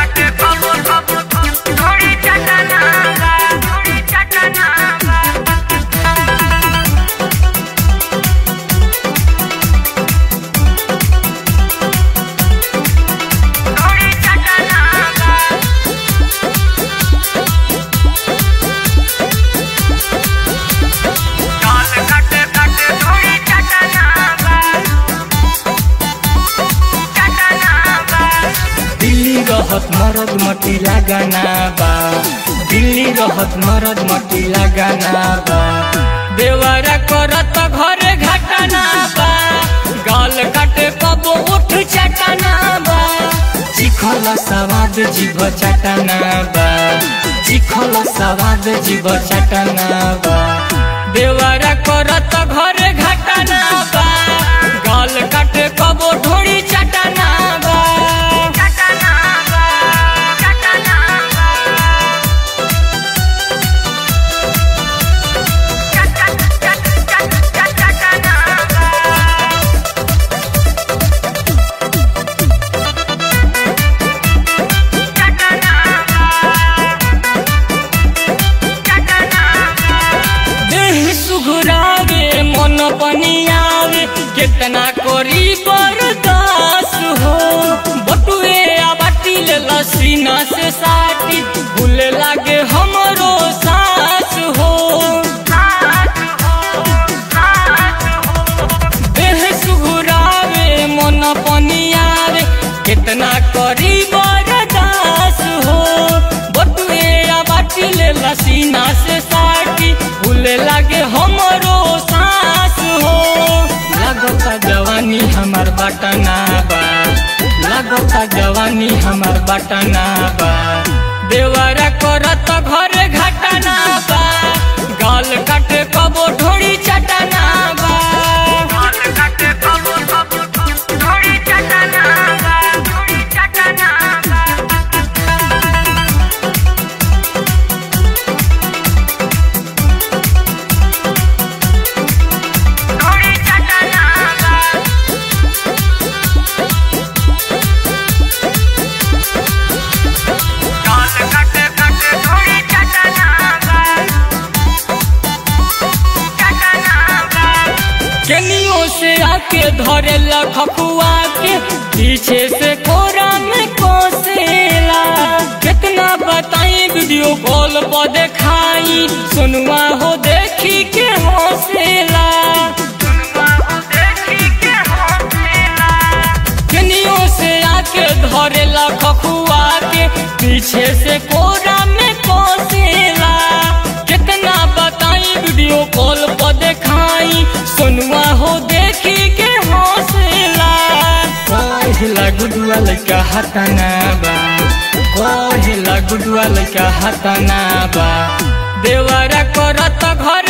काटे कबो कबो थोड़ी चटना बा थोड़ी चटना बा थोड़ी चटना बा काल काटे काटे थोड़ी चटना बा चटना बा दिल्ली रहत मरद मटी लगाना बा दिल्ली रहत मरद मटी लगाना बा देवरा करत घरे घटना बा गाल काटे कबो उठ चटना बा चिखल सवाद जीव चटना बा चिखल सवाद जीव चटना बा देवरा करत घरे घटना बा गाल काटे कबो ढोड़ी चटना बा चटना बा चटना बा चट चट चट चट चटना बा चटना बा चटना बा देह सुघुरावे मन पनि आवे केतना करी बरदास हो बटुए आ बाटिल लसीना से साटी भूले लागे हमरो सास हो देह सुघुरावे मन पनि आवे केतना करी बरदास हो बटुए आ बाटिल लसीना से साटी भूले लागे हमरो सास हो लागता जवानी हमार बटना बा लागता जवानी हमार बटना बा देवरा करत घरे घटना बा गाल काटे कबो ढोड़ी चटना बा काल काटे कबो कबो थोड़ी चटना बा थोड़ी चटना बा थोड़ी चटना बा काल काटे काटे थोड़ी चटना बा चटना बा केनियो से आके धरे लखुआ के पीछे से कोरा में कोसेला कितना बताई वीडियो कॉल पर देखाई सुनवा हो देखी के हौसला केनियो से आके धरे लखुआ के पीछे से कोरा में कोसेला कितना बताई वीडियो कॉल पर देखाई सुनवा हो देखी के हौसला कहिला गुडुआ लइका हताना बा कहिला गुडुआ लइका हताना बा देवरा करत घर